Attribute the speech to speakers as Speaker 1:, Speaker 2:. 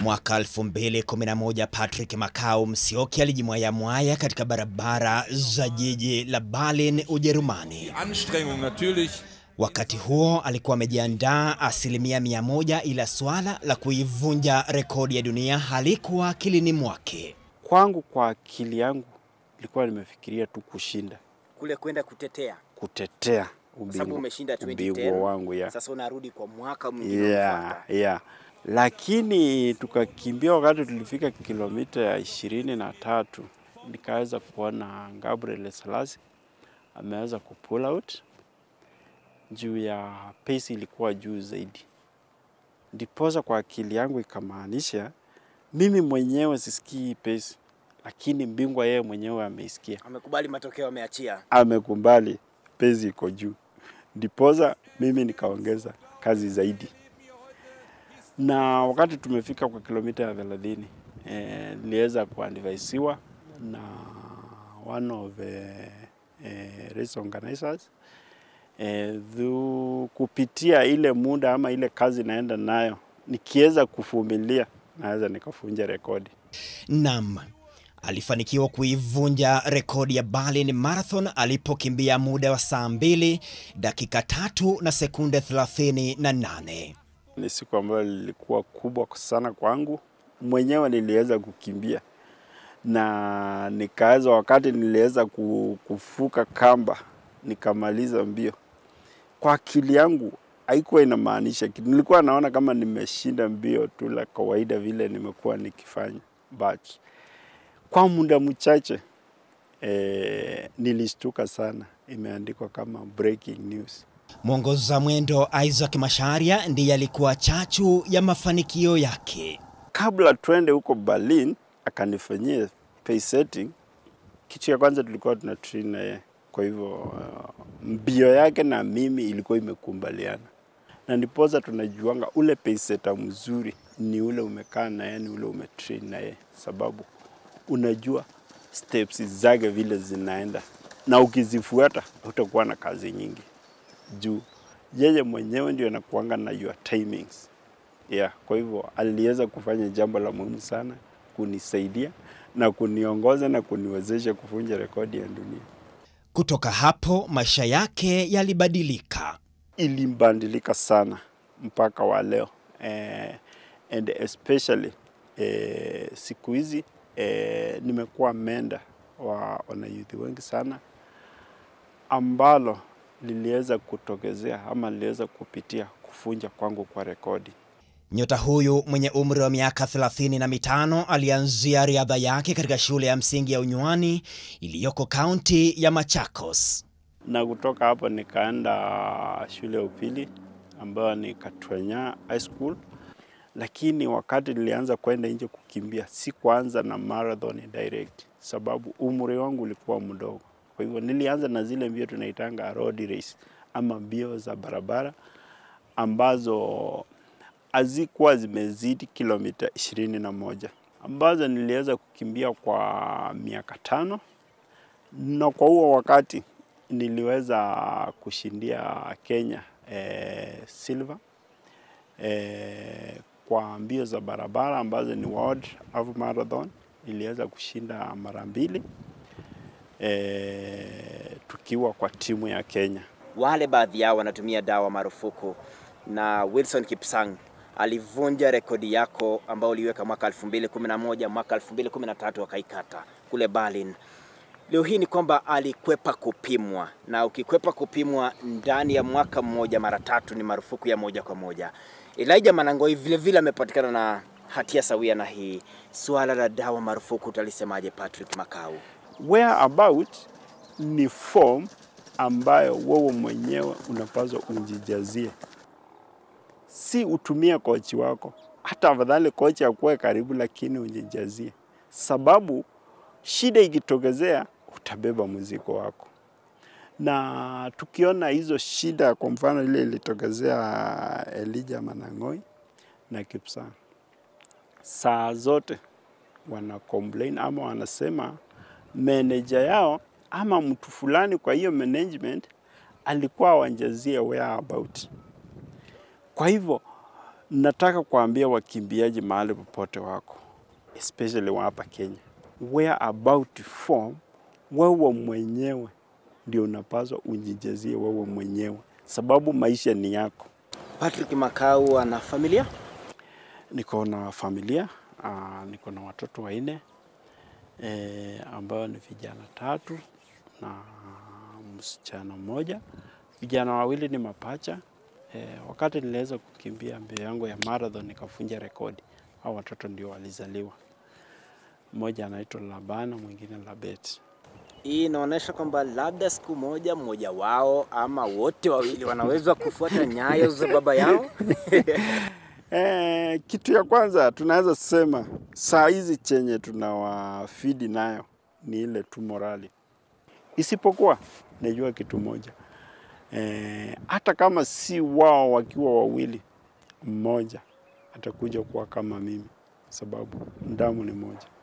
Speaker 1: Mwaka 2011 Patrick Makau Msioki alijimwaya mwaya katika barabara za jiji la Berlin, Ujerumani.
Speaker 2: Anstrengung natürlich.
Speaker 1: Wakati huo alikuwa amejiandaa asilimia mia moja, ila swala la kuivunja rekodi ya dunia halikuwa akilini mwake.
Speaker 3: Kwangu, kwa akili yangu, nilikuwa nimefikiria tu kushinda,
Speaker 4: kule kwenda kutetea
Speaker 3: kutetea
Speaker 4: kwa sababu
Speaker 3: ubingwa
Speaker 4: umeshinda
Speaker 3: ubingwa
Speaker 4: 2010
Speaker 3: wangu ya
Speaker 4: sasa unarudi kwa mwaka mwingine
Speaker 3: yeah,
Speaker 4: unaofuata.
Speaker 3: yeah. Lakini tukakimbia, wakati tulifika kilomita ya ishirini na tatu nikaweza kuona Gabriel Selassie ameweza ku pull out juu ya pace ilikuwa juu zaidi, ndiposa kwa akili yangu ikamaanisha mimi mwenyewe sisikii pace, lakini mbingwa yeye mwenyewe ameisikia
Speaker 4: amekubali matokeo ameachia
Speaker 3: amekumbali pezi iko juu, ndiposa mimi nikaongeza kazi zaidi. Na wakati tumefika kwa kilomita ya thelathini eh, niliweza kuadvaisiwa na one of the eh, race organizers eh, thu, kupitia ile muda ama ile kazi naenda nayo, nikiweza kuvumilia naweza nikafunja rekodi.
Speaker 1: Nam alifanikiwa kuivunja rekodi ya Berlin Marathon alipokimbia muda wa saa mbili dakika tatu na sekunde 38.
Speaker 3: Ni siku ambayo lilikuwa kubwa sana kwangu. Mwenyewe niliweza kukimbia na nikaweza, wakati niliweza ku- kuvuka kamba nikamaliza mbio, kwa akili yangu haikuwa inamaanisha kitu. Nilikuwa naona kama nimeshinda mbio tu la kawaida vile nimekuwa nikifanya, but kwa muda mchache eh, nilishtuka sana, imeandikwa kama breaking news.
Speaker 1: Mwongoza mwendo Isaac Masharia ndiye alikuwa chachu ya mafanikio yake.
Speaker 3: kabla twende huko Berlin akanifanyia pace setting. Kitu ya kwanza tulikuwa tuna train na yeye, kwa hivyo uh, mbio yake na mimi ilikuwa imekumbaliana, na ndiposa tunajuanga ule pace setter mzuri ni ule umekaa na yeye, ni ule umetrain na yeye, sababu unajua steps zake vile zinaenda, na ukizifuata utakuwa na kazi nyingi juu yeye mwenyewe ndio anakuanga na your timings yeah, kwa hivyo aliweza kufanya jambo la muhimu sana kunisaidia na kuniongoza na kuniwezesha kuvunja rekodi ya dunia.
Speaker 1: Kutoka hapo maisha yake yalibadilika.
Speaker 3: Ilimbadilika sana mpaka wa leo eh, and especially eh, siku hizi eh, nimekuwa menda wa wanayuthi wengi sana ambalo liliweza kutokezea ama liliweza kupitia kuvunja kwangu kwa rekodi.
Speaker 1: Nyota huyu mwenye umri wa miaka thelathini na mitano alianzia riadha yake katika shule ya msingi ya Unywani iliyoko kaunti ya Machakos.
Speaker 3: na kutoka hapo nikaenda shule ya upili ambayo ni Katwenya High School, lakini wakati nilianza kwenda nje kukimbia, sikuanza na marathon direct, sababu umri wangu ulikuwa mdogo. Kwa hivyo nilianza na zile mbio tunaitanga road race ama mbio za barabara ambazo hazikuwa zimezidi kilomita ishirini na moja ambazo niliweza kukimbia kwa miaka tano na kwa huo wakati niliweza kushindia Kenya eh, silver eh, kwa mbio za barabara ambazo ni World Half Marathon. Niliweza kushinda mara mbili eh, tukiwa kwa timu ya Kenya.
Speaker 4: wale baadhi yao wanatumia dawa marufuku na Wilson Kipsang alivunja rekodi yako ambao uliweka mwaka 2011 mwaka 2013 akaikata kule Berlin. Leo hii ni kwamba alikwepa kupimwa, na ukikwepa kupimwa ndani ya mwaka mmoja mara tatu ni marufuku ya moja kwa moja. Elijah Manangoi vile vile amepatikana na hatia sawia na hii. Suala la dawa marufuku utalisemaje, Patrick Makau?
Speaker 3: Whereabout ni form ambayo wewe mwenyewe unapaswa ujijazie, si utumie kochi wako. Hata afadhali kochi akuwe karibu, lakini ujijazie, sababu shida ikitokezea utabeba mzigo wako. Na tukiona hizo shida, kwa mfano ile ilitokezea Elijah Manang'oi na Kipsang, saa zote wana complain ama wanasema meneja yao ama mtu fulani kwa hiyo management alikuwa wanjazie whereabout. Kwa hivyo Nataka kuambia wakimbiaji mahali popote wako, especially wa hapa Kenya, where about to form, wewe mwenyewe ndio unapaswa unjijazie wewe mwenyewe, sababu maisha ni yako.
Speaker 4: Patrick Makau ana familia?
Speaker 3: Niko na familia uh, niko na watoto wanne e, ambao ni vijana tatu na msichana mmoja. Vijana wawili ni mapacha e, wakati niliweza kukimbia mbio yangu ya marathon nikafunja rekodi, hao watoto ndio walizaliwa. Mmoja anaitwa Labana, mwingine Labet.
Speaker 4: Hii inaonyesha kwamba labda siku moja mmoja wao ama wote wawili wanaweza kufuata nyayo za baba yao.
Speaker 3: Eh, kitu ya kwanza tunaweza sema saa hizi chenye tunawafidi nayo ni ile tu morali, isipokuwa najua kitu moja eh, hata kama si wao wakiwa wawili, mmoja atakuja kuwa kama mimi, sababu damu ni moja.